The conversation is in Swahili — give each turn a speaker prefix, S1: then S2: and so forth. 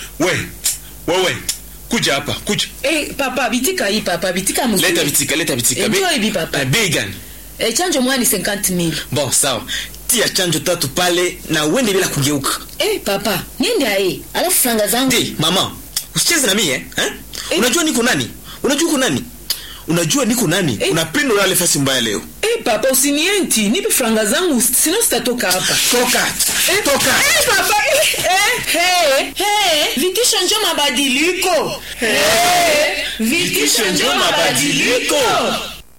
S1: we wewe kuja hapa kuja
S2: Eh, papa bitika hii papa bitika mzuri.
S1: leta bitika leta bitika
S2: Eh,
S1: Be-
S2: njoo hivi papa.
S1: Eh, bei gani
S2: Eh, chanjo moja ni 50000.
S1: bon sawa tia chanjo tatu pale na uende bila kugeuka
S2: Eh, papa, niende ae. Alafu franga zangu.
S1: Ndi, mama usicheze na mie eh?
S2: Eh.
S1: unajua niko nani unajua uko nani unajua niko nani
S2: Eh.
S1: unapenda ulale fasi mbaya leo
S2: Eh, papa usinienti, nipe franga zangu sino sitatoka hapa.
S1: toka toka
S2: Eh, papa, eh, eh, hey, hey, vitisho njo mabadiliko. Eh, vitisho njo mabadiliko.